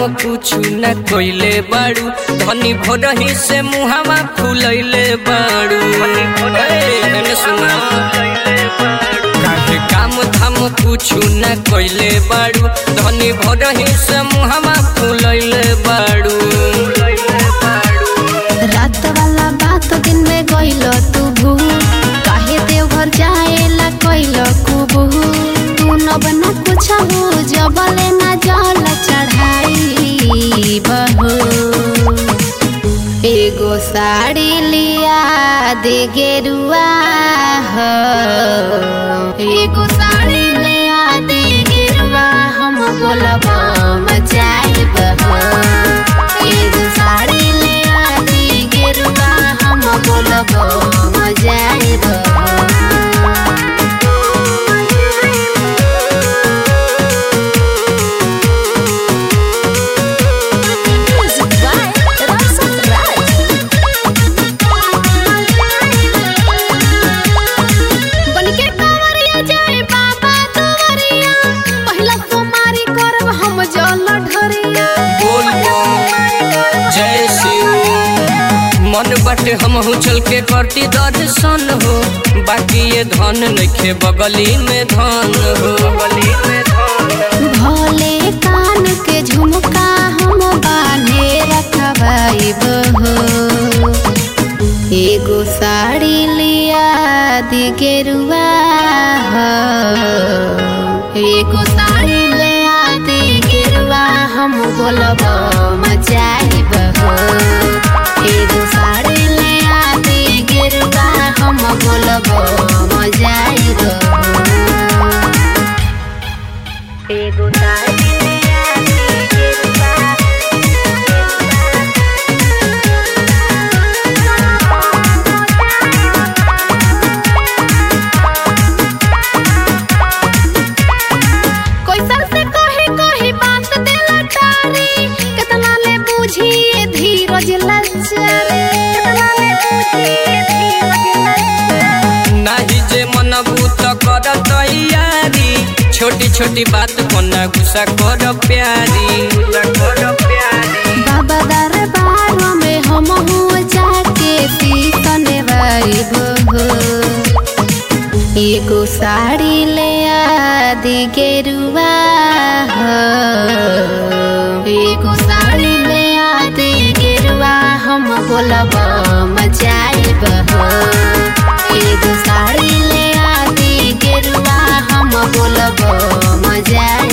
कुछ न कोइले बाड़ू धनी भोरही से मुहावा फुलैले बाड़ू ए, एने सुना काहे काम धाम कुछ न कोइले बाड़ू धनी भोरही से मुहावा फुलैले बाड़ू रात वाला बात दिन में गइल तू भूल काहे देवघर जाएला कइल कुबू तू न बना कुछ हो जबले ना जल चढ़ाई बहू एगो साड़ी लिया दे गेरुआ हो एगो साड़ी लिया दे गेरुआ हम बोलब मचाई बहो एगो साड़ी लिया दे गेरुआ हम बोलब मजाई बनके कांवरिया जाए बाबा दुआरिया पहिला सोमारी करब हम जल ढरिया बोल जय शिव मन बाटे हमहू चल के करती दर्शन हो बाकी ये धन नइखे बगली में धन हो बगली में धन भोले कान के झुमका हम बांधे रखबाई बहो एगो साड़ी लिया दी गेरुआ हो एगो साड़ी लिया दी गेरुआ हम बोलब मचाई बहो एगो साड़ी लिया दी गेरुआ हम बोलब मजाई बहो एगो साड़ी लिया दी गेरुआ कोई सर से कही कही बात देला टारी कितना ले बूझी ये धीरज लचरे कितना ले बूझी ये धीरज लचरे नाही जे मनबू त कर तैयारी छोटी छोटी बात कोना गुस्सा कर प्यारी गुस्सा कर प्यारी बाबा दरबार में हम हुआ जाके सीतन हो एगो साड़ी ले आदि गेरुआ हो एगो साड़ी ले आदि गेरुआ हम बोलब मचाइब हो एगो साड़ी ले आदि गेरुआ हम बोलब मजा